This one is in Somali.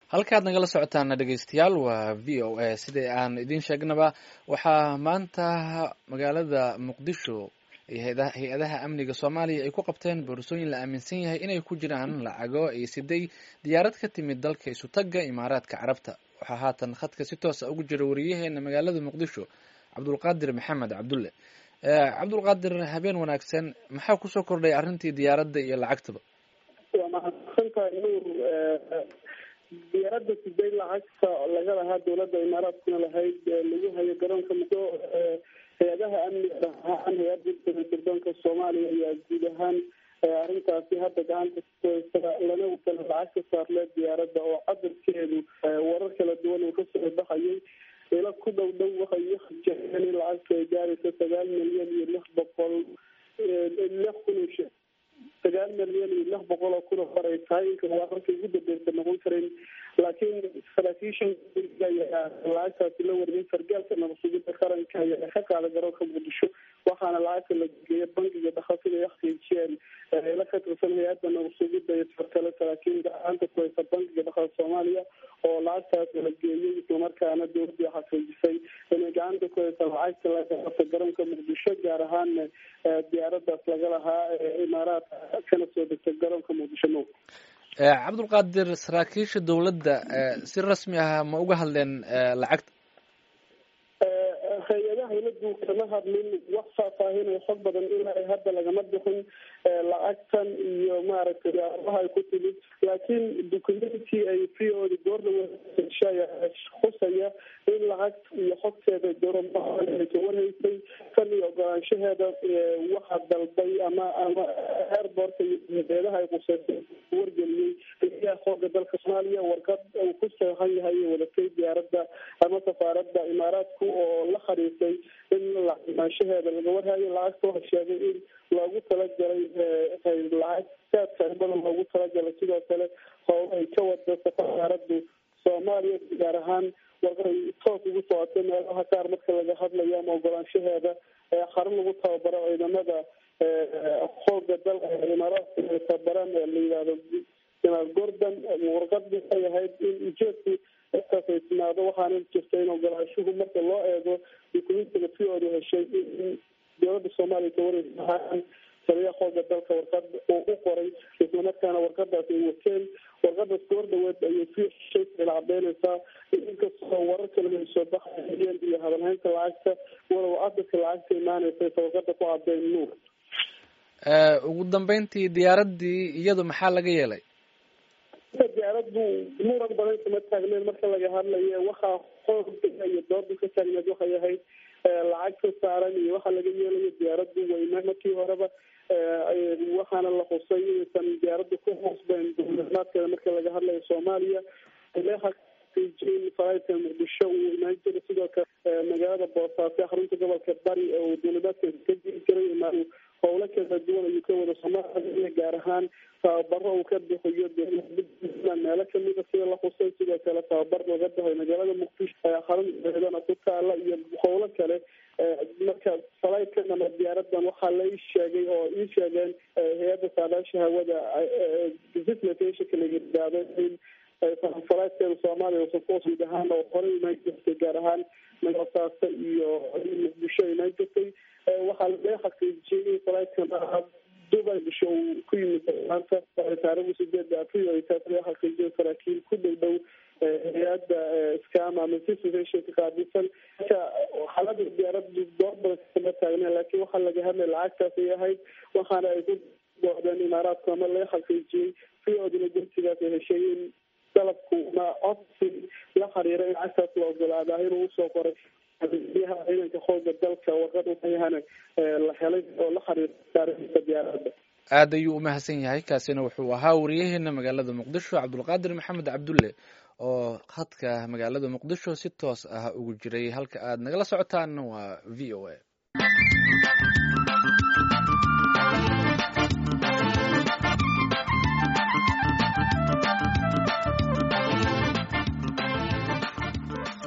halkaad nagala socotaan dhegeystayaal waa v o a sidai aan idiin sheegnaba waxaa maanta magaalada muqdisho hay-adaha amniga soomaaliya ay ku qabteen boorsooyin la aaminsan yahay inay ku jiraan lacago ay siday diyaarad ka timid dalka isutagga imaaraadka carabta waxaa haatan khadka si toosa ugu jira wariyaheena magaalada muqdisho cabdulqaadir maxamed cabdulle cabdulqaadir habeen wanaagsan maxaa kusoo kordhay arrintii diyaaradda iyo lacagtaba waa mahadsantahay nuur diyaaradda siday lacagta laga lahaa dowladda imaaraadkuna lahayd lagu hayo garoonka muddo hay-adaha amniga ahaan hay-adda sirdoonka soomaaliya ayaa guud ahaan arrintaasi hadda gacanta kuhaysa lana kala lacag ka saarlee diyaaradda oo cadarkeedu warar kala duwan uu kasoo baxayay ila ku dhow dhow waxay uhajeeen in lacagta ay gaaraysa sagaal milyan iyo lix boqol lix kun sagaal milyan iyo lix boqol oo kun oo hor ay tahay inka wararka ugu dambeysa noqon karin laakiin saraakiishan ayaa lacagtaasi la wariyay sargaalka nabadsugida qaranka ayaa ka qaada garoonka muqdisho waxaana lacagta la geeya bangiga dhakhaatiga ay xaqiijiyeen ila ka tirsan hay-adda nabadsugida iyo sarkale saraakiil gacanta ku haysa bangiga dhaqaal soomaaliya oo lacagtaas la geeyay islamarkaana dowladii xaqiijisay inay gacanta ku haysa lacagta laga qabta garoonka muqdisho gaar ahaan diyaaradaas laga lahaa imaaraadka kana soo degta garoonka muqdisho no cabdulqaadir saraakiisha dowladda si rasmi ah ma uga hadleen lacagta hay-adaha dowladdu kama hadlin wax faahfaahinay xog badan ilaa hadda lagama bixin lacagtan iyo maaragtay yaabaha ay ku timid laakiin documenty ay v o da goordhawa khusaya in lacagta iyo xogteeda dowlada ka warhaysay kan iyo ogolaanshaheeda waxaa dalbay ama ama airbortka iyo hay-adaha ay quseysay wargeliyey ayaa xooga dalka soomaaliya warqad uu ku seexan yahay iyo wadatay diyaaradda ama safaaradda imaaraadku oo la xariisay in lacimaanshaheeda laga warhayo lacagta waxa sheegay in loogu talagalay lacag saadka badan loogu talagalay sidoo kale hoola ay ka wada safaaraddu soomaaliya gaar ahaan warqaday toos ugu socotay meelaha qaar marka laga hadlayo ama ogolaanshaheeda xarun lagu tababaro ciidamada xooga dalka imaaraadka ay tababaraan la yihahdo janaal gordon warqad waxay ahayd in ujeedku intaas ay timaado waxaana jirta in ogolaashuhu marka loo eego dukumentiga fioodu heshay in dowladda soomaaliya ka wareysa taliya xooga dalka warqad uu u qoray islamarkaana warqadaas ay wateen warqadaas goor dhaweed ayay si heshay la cadeynaysaa inkastoo warar kale ay soo baxayeen iyo hadalhaynta lacagta walow cadadka lacagta imaanaysa warqada ku cadeyn nuur ugu dambeyntii diyaaraddii iyadu maxaa laga yeelay diyaaraddu muran badan kama taagneen marka laga hadlayo waxaa xooga iyo dooda ka taagneed waxay ahayd lacag ka saaran iyo waxaa laga yeelayo diyaaraddu weyna markii horeba waxaana la xusay inaysan diyaaraddu ku hoosbeyn dowladnaadkeeda marka laga hadlayo soomaaliya in faraidka muqdisho uu imaan jiray sidoo kale magaalada boosaaso xarunta gobolka bari oo dowladaadka ka jiri jiray imaa howlo kala duwan ayuu ka wada soomaaliya gaar ahaan tababaro uu ka bixiyo meelo kamida sida la xusay sidoo kale tababar laga baxay magaalada muqdisho xarunteedana ku taala iyo howlo kale marka falaidkan ama diyaaradan waxaa la ii sheegay oo ii sheegeen hay-adda saadaasha hawada visitationka la yidhaahdo in falaidkeeda soomaaliya guud ahaan oo horey imaan jirtay gaar ahaan nagosaaso iyo muqdisho imaan jirtay waxaa laga xaqiijiyey in falaidkan dubai bisho uu ku yimid maanta taarikhda sideeda april ay taas laga xaqiijiyay saraakiil ku dhow dhow hay-adda scam ama situationka qaabilsan marka xaalada diyaaraddu door badan kama taagneen laakiin waxaa laga hadlay lacagtaas ay ahayd waxaana ay ku doodeen imaaraadku ama laga xaqiijiyey fiodina gursigaas ay heshay in dalabku ma codsi la xiriira in lacagtaas la ogolaadaa inuu usoo qoray biyaha ciidanka xooga dalka warqad waxayahana la helay oo la xiriirta diyaaradda aad ayuu umahadsan yahay kaasina wuxuu ahaa wariyaheena magaalada muqdisho cabdulqaadir maxamed cabdulle oo khadka magaalada muqdisho si toos ah ugu jiray halka aad nagala socotaan waa v o a